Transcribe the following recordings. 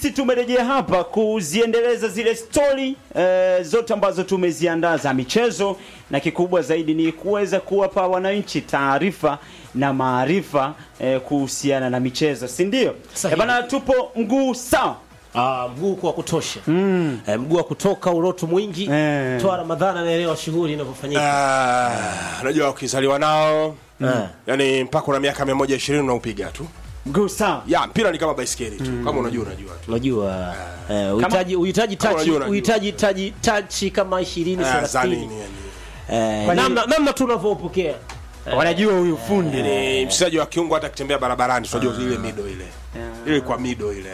Sisi tumerejea hapa kuziendeleza zile stori eh, zote ambazo tumeziandaa za michezo, na kikubwa zaidi ni kuweza kuwapa wananchi taarifa na maarifa eh, kuhusiana na michezo, si ndio? Sahihi. Eh, bana, tupo mguu sawa. Ah, mguu kwa kutosha mm. eh, mguu wa kutoka uroto mwingi Eh. toa Ramadhani anaelewa shughuli inavyofanyika Ah, unajua ukizaliwa nao Ah. yani mpaka una miaka 120 unaupiga tu Mguu sawa. ya mpira ni kama baiskeli tu kama unajua unajua tu unajua eh, uhitaji uhitaji Kama tachi unajua, unajua. uhitaji tachi tachi kama 20 Ah, za 30 nini yani eh, Kwani- namna namna tunavyopokea Wanajua huyu fundi. ni mchezaji wa kiungo hata akitembea barabarani tunajua ile mido ile ile kwa mido ile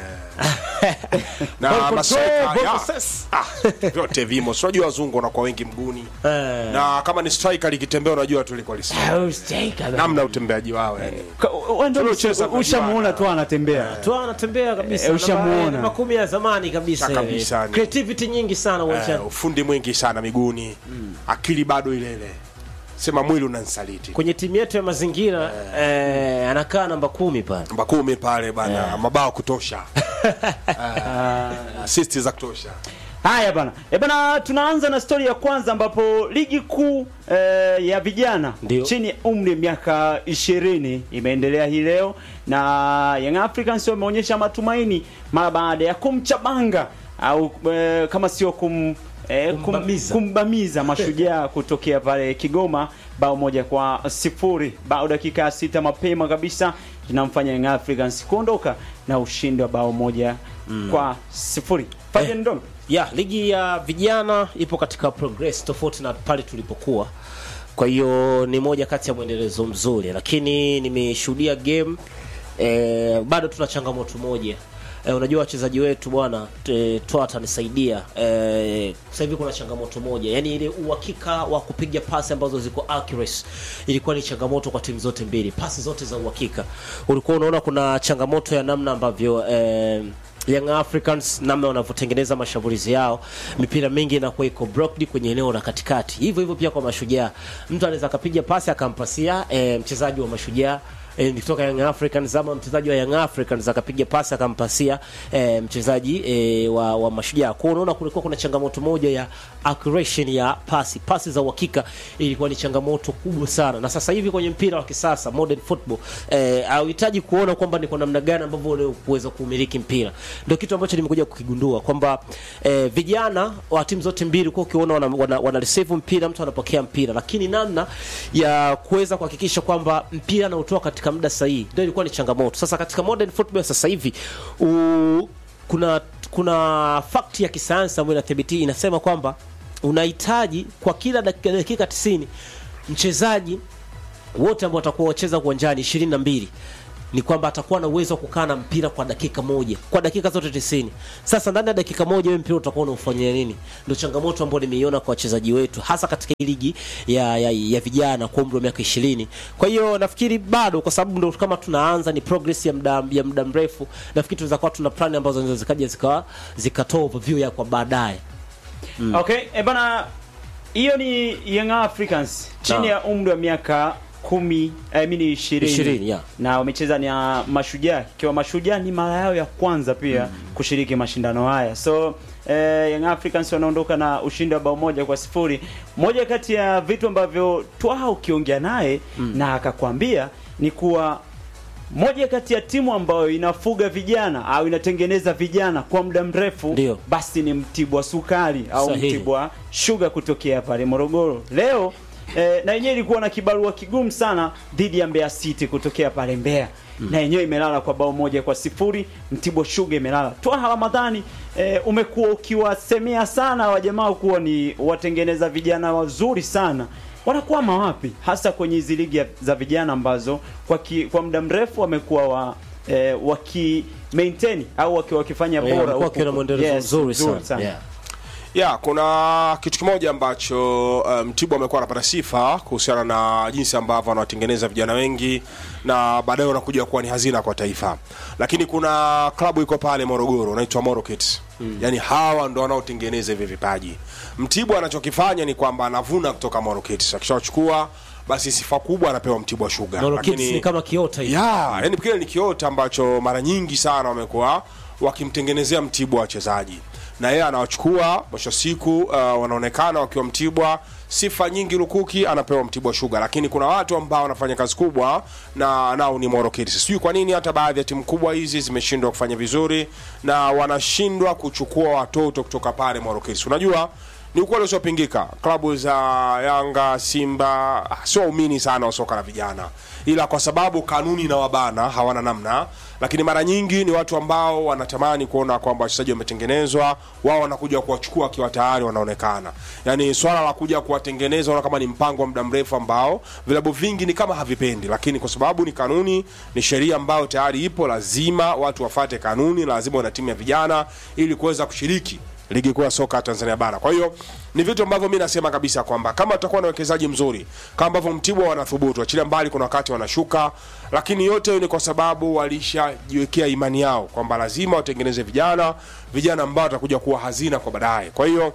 na Ball maseka control, ball ya, possess. ah, vyote vimo Si unajua wazungu wanakuwa wengi mguuni eh, na kama ni striker likitembea unajua tu liko lisi oh, steak, ah, namna utembeaji wao yani Ka- wewe ndio Tuliocheza kwa ushamuona Juana. tu anatembea. toa anatembea kabisa Eh, ushamuona. Na makumi ya zamani kabisa Na kabisa, eh. ni- creativity nyingi sana uwanjani eh, ufundi mwingi sana miguuni akili bado ile ile sema mwili unansaliti kwenye timu yetu ya mazingira eh, anakaa namba kumi pale namba kumi pale bana mabao kutosha uh, assist za kutosha Haya bana. E bana, tunaanza na stori ya kwanza ambapo ligi kuu eh, ya vijana Ndio. chini ya umri wa miaka 20 imeendelea hii leo na Young Africans wameonyesha matumaini mara baada ya kumchabanga au eh, kama sio kum eh, kum- Kumbamiza. kumbamiza mashujaa kutokea pale Kigoma bao moja kwa sifuri bao dakika ya sita mapema kabisa inamfanya Young Africans kuondoka na ushindi wa bao moja kwa sifuri. Fabian Ndolo. ya ligi ya vijana ipo katika progress tofauti na pale tulipokuwa kwa hiyo ni moja kati ya mwendelezo mzuri lakini nimeshuhudia game eh, bado tuna changamoto moja eh, unajua wachezaji wetu bwana eh, toa atanisaidia eh, sasa hivi kuna changamoto moja yani ile uhakika wa kupiga pasi ambazo ziko accuracy ilikuwa ni changamoto kwa timu zote mbili pasi zote za uhakika ulikuwa unaona kuna changamoto ya namna ambavyo eh, Young Africans namna wanavyotengeneza mashambulizi yao, mipira mingi inakuwa iko blocked kwenye eneo la katikati. Hivyo hivyo pia kwa mashujaa, mtu anaweza akapiga pasi akampasia e, mchezaji wa mashujaa e, kutoka Young Africans ama mchezaji wa Young Africans akapiga pasi akampasia e, mchezaji e, wa, wa mashujaa. Kwa hiyo unaona kulikuwa kuna changamoto moja ya accuracy ya pasi, pasi za uhakika ilikuwa ni changamoto kubwa sana, na sasa hivi kwenye mpira wa kisasa modern football eh, hauhitaji kuona kwamba ni kwa namna gani ambavyo ule kuweza kumiliki mpira. Ndio kitu ambacho nimekuja kukigundua kwamba eh, vijana wa timu zote mbili kwa ukiona wana, wana, wana receive mpira, mtu anapokea mpira, lakini namna ya kuweza kuhakikisha kwamba mpira anautoa katika muda sahihi ndio ilikuwa ni changamoto. Sasa katika modern football sasa hivi u, kuna kuna fact ya kisayansi ambayo inathibiti inasema kwamba unahitaji kwa kila dakika, dakika 90 mchezaji wote ambao watakuwa wacheza uwanjani 22 ni kwamba atakuwa na uwezo wa kukaa na mpira kwa dakika moja kwa dakika zote 90. Sasa ndani ya dakika moja wewe mpira utakuwa unaufanyia nini? Ndio changamoto ambayo nimeiona kwa wachezaji wetu hasa katika hii ligi ya, ya, ya vijana kwa umri wa miaka 20. Kwa hiyo nafikiri bado kwa sababu ndio kama tunaanza ni progress ya muda ya muda mrefu, nafikiri tunaweza kuwa tuna plan ambazo zinaweza zikaja zikawa zikatoa overview ya kwa baadaye. Okay, e bana, hiyo ni Young Africans chini Na. ya umri wa miaka kumi eh, mini ishirini Ishirini, yeah. na wamecheza na Mashujaa, ikiwa Mashujaa ni mara yao ya kwanza pia kushiriki mashindano haya, so eh, Young Africans wanaondoka na ushindi wa bao moja kwa sifuri. Moja kati ya vitu ambavyo Twaha ukiongea naye na akakwambia ni kuwa moja kati ya timu ambayo inafuga vijana au inatengeneza vijana kwa muda mrefu Ndio. basi ni Mtibwa Sukari au Sahihi. Mtibwa Sugar kutokea pale Morogoro. Leo eh, na yenyewe ilikuwa na kibarua kigumu sana dhidi ya Mbeya City kutokea pale Mbeya na yenyewe imelala kwa bao moja kwa sifuri. Mtibwa Sugar imelala. Twaha Ramadhani, eh, umekuwa ukiwasemea sana wajamaa kuwa ni watengeneza vijana wazuri sana wanakwama wapi hasa kwenye hizi ligi ya- za vijana ambazo kwa, ki, kwa muda mrefu wamekuwa wa eh, waki maintain au waki, wakifanya Yeah, bora wamekuwa huku. wakiwa na mwendelezo mzuri mzuri sana. Yeah. ya kuna kitu kimoja ambacho uh, Mtibwa amekuwa anapata sifa kuhusiana na jinsi ambavyo anawatengeneza vijana wengi na baadaye wanakuja kuwa ni hazina kwa taifa, lakini kuna klabu iko pale Morogoro inaitwa Moro Kids mm. Yani hawa ndo wanaotengeneza hivi vipaji. Mtibwa anachokifanya ni kwamba anavuna kutoka Moro Kids, akishachukua basi sifa kubwa anapewa Mtibwa Sugar, Nolo Kids ni kama kiota hivi. ya yani kile ni kiota ambacho mara nyingi sana wamekuwa wakimtengenezea Mtibwa wachezaji na yeye anawachukua mwisho wa siku uh, wanaonekana wakiwa Mtibwa sifa nyingi lukuki anapewa Mtibwa Sugar, lakini kuna watu ambao wanafanya kazi kubwa na nao ni Moro Kids. Sijui kwa nini hata baadhi ya timu kubwa hizi zimeshindwa kufanya vizuri na wanashindwa kuchukua watoto kutoka pale Moro Kids. Unajua ni ukweli usiopingika, klabu za Yanga, Simba ah, sio waumini sana wa soka la vijana, ila kwa sababu kanuni na wabana hawana namna, lakini mara nyingi ni watu ambao wanatamani kuona kwamba wachezaji wametengenezwa, wao wanakuja kuwachukua wakiwa tayari wanaonekana. Yani swala la kuja kuwatengeneza ona kama ni mpango wa muda mrefu ambao vilabu vingi ni kama havipendi, lakini kwa sababu ni kanuni, ni sheria ambayo tayari ipo, lazima watu wafate kanuni, lazima wana timu ya vijana ili kuweza kushiriki ligi kuu ya soka Tanzania bara. Kwa hiyo ni vitu ambavyo mi nasema kabisa kwamba kama tutakuwa na uwekezaji mzuri kama ambavyo Mtibwa wanathubutu, achilia mbali kuna wakati wanashuka, lakini yote hiyo ni kwa sababu walishajiwekea imani yao kwamba lazima watengeneze vijana, vijana ambao watakuja kuwa hazina kwa baadaye. Kwa hiyo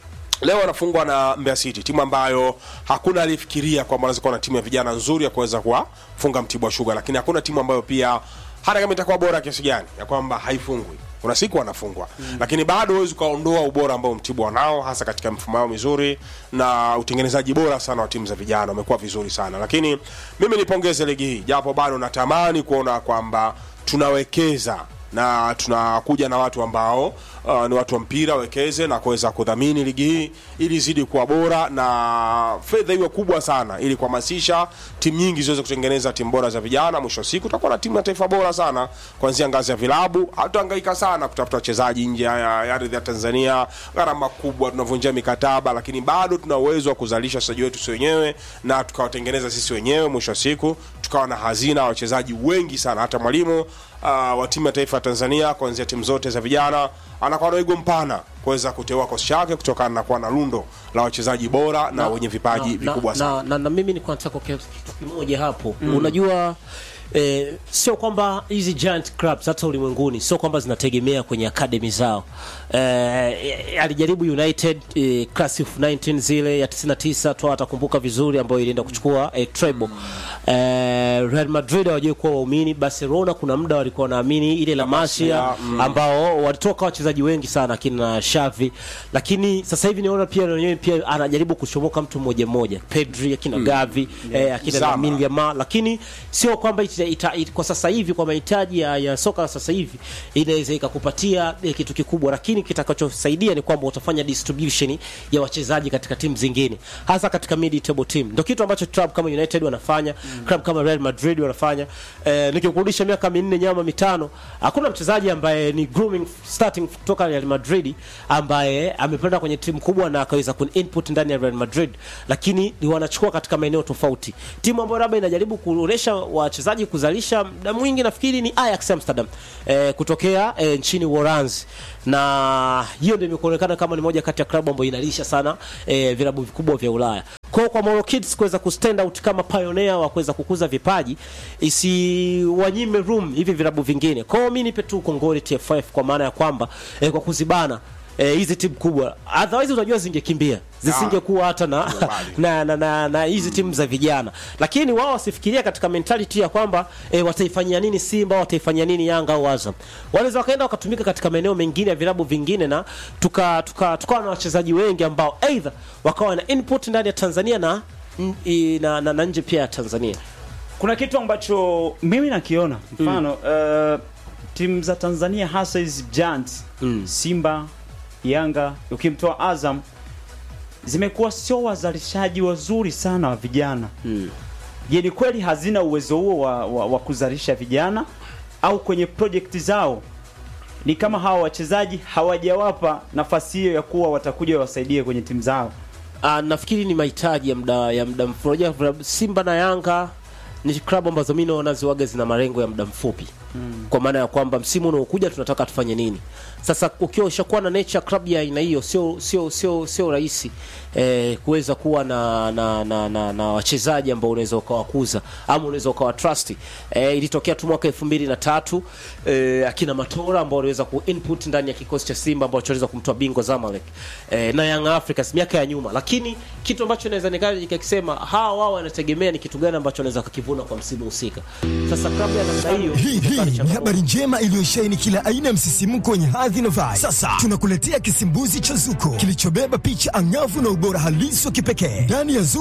leo wanafungwa na Mbeya City, timu ambayo hakuna alifikiria kwamba wanaweza kuwa na timu ya vijana nzuri ya kuweza kuwafunga Mtibwa Sugar, lakini hakuna timu ambayo pia hata kama itakuwa bora kiasi gani ya kwamba haifungwi kuna siku wanafungwa mm. lakini bado huwezi ukaondoa ubora ambao Mtibwa wanao hasa katika mfumo wao mizuri na utengenezaji bora sana wa timu za vijana wamekuwa vizuri sana lakini mimi nipongeze ligi hii japo bado natamani kuona kwamba tunawekeza na tunakuja na watu ambao uh, ni watu wa mpira wekeze na kuweza kudhamini ligi hii ili izidi kuwa bora na fedha iwe kubwa sana ili kuhamasisha timu nyingi ziweze kutengeneza timu bora za vijana. Mwisho wa siku tutakuwa na timu ya taifa bora sana kuanzia ngazi ya vilabu. Hatutahangaika sana kutafuta wachezaji nje ya ya ardhi ya Tanzania, gharama kubwa, tunavunjia mikataba, lakini bado tuna uwezo wa kuzalisha wachezaji wetu sisi wenyewe na tukawatengeneza sisi wenyewe. Mwisho wa siku tukawa na hazina ya wachezaji wengi sana, hata mwalimu uh, wa timu ya taifa ya Tanzania kuanzia timu zote za vijana anakuwa na wigo mpana kuweza kuteua kosi chake kutokana na kuwa na lundo la wachezaji bora na, wenye vipaji vikubwa na, sana. na, na, na mimi nilikuwa nataka kuongea kitu kimoja hapo mm. unajua Eh, sio kwamba hizi giant clubs hata ulimwenguni sio kwamba zinategemea kwenye academy zao. Eh, alijaribu United eh, class of 19 zile ya 99 tu atakumbuka vizuri, ambayo ilienda kuchukua eh, treble. Eh, Real Madrid hawajui kuwa waumini. Barcelona kuna muda walikuwa wanaamini ile La Masia mm. ambao walitoka wachezaji wengi sana akina Xavi, lakini sasa hivi niona pia wenyewe pia anajaribu kuchomoka mtu mmoja mmoja, Pedri akina Gavi eh, akina Zama. Lamine Yamal, lakini sio kwamba ita, ita, ita, kwa sasa hivi kwa mahitaji ya, ya soka la sasa hivi inaweza ikakupatia eh, kitu kikubwa, lakini kitakachosaidia ni kwamba utafanya distribution ya wachezaji katika timu zingine, hasa katika mid table team. Ndio kitu ambacho club kama United wanafanya mm. club kama Real Madrid wanafanya. Eh, nikikurudisha miaka minne nyama mitano, hakuna mchezaji ambaye ni grooming starting kutoka Real Madrid ambaye amepanda kwenye timu kubwa na akaweza ku input ndani ya Real Madrid, lakini ni wanachukua katika maeneo tofauti. Timu ambayo labda inajaribu kuonesha wachezaji kuzalisha muda mwingi nafikiri ni Ajax Amsterdam eh, kutokea eh, nchini Uholanzi, na hiyo ndio imekuonekana kama ni moja kati ya klabu ambayo inalisha sana eh, vilabu vikubwa vya Ulaya. Kwa hiyo kwa Moro Kids kuweza kustand out kama pioneer wa kuweza kukuza vipaji isiwanyime room hivi vilabu vingine. Kwa hiyo mimi nipe tu kongole TFF kwa maana ya kwamba eh, kwa kuzibana eh, hizi timu kubwa otherwise unajua zingekimbia zisingekuwa hata na na na, na, na hizi timu za vijana, lakini wao wasifikiria katika mentality ya kwamba eh, wataifanyia nini Simba, wataifanyia nini Yanga au Azam. Wanaweza wakaenda wakatumika katika maeneo mengine ya vilabu vingine, na tuka tuka tukawa na wachezaji wengi ambao either wakawa na input ndani ya Tanzania na n- na, na, na nje pia ya Tanzania. kuna kitu ambacho mimi nakiona mfano uh, timu za Tanzania hasa hizi giants Mm. Simba, Yanga, ukimtoa Azam zimekuwa sio wazalishaji wazuri sana wa vijana. Mm. Je, ni kweli hazina uwezo huo wa, wa, wa kuzalisha vijana au kwenye project zao ni kama hawa wachezaji hawajawapa nafasi hiyo ya kuwa watakuja wasaidie kwenye timu zao? Uh, nafikiri ni mahitaji ya muda ya muda mfupi. Unajua vilabu- Simba na Yanga ni klabu ambazo mimi naona ziwaga zina malengo ya muda mfupi mm. kwa maana ya kwamba msimu unaokuja tunataka tufanye nini. Sasa ukiwa ushakuwa na nature club ya aina hiyo, sio sio sio sio rahisi eh, kuweza kuwa na na na, na, na wachezaji ambao unaweza ukawakuza ama unaweza ukawa trust. Eh, ilitokea tu mwaka 2003 eh, akina Matora ambao waliweza ku input ndani ya kikosi cha Simba ambao waliweza kumtoa bingwa Zamalek eh, na Young Africans miaka ya nyuma, lakini kitu ambacho naweza nikaja nikakisema hawa wao wanategemea ni kitu gani ambacho wanaweza kukivuna kwa msimu husika. Sasa klabu ya namna hiyo habari Hii cha ni Mungu. habari njema iliyosheheni kila aina ya msisimko wenye hadhi na vibe. Sasa tunakuletea kisimbuzi cha Zuko kilichobeba picha angavu na ubora halisi wa kipekee ndani ya Zuko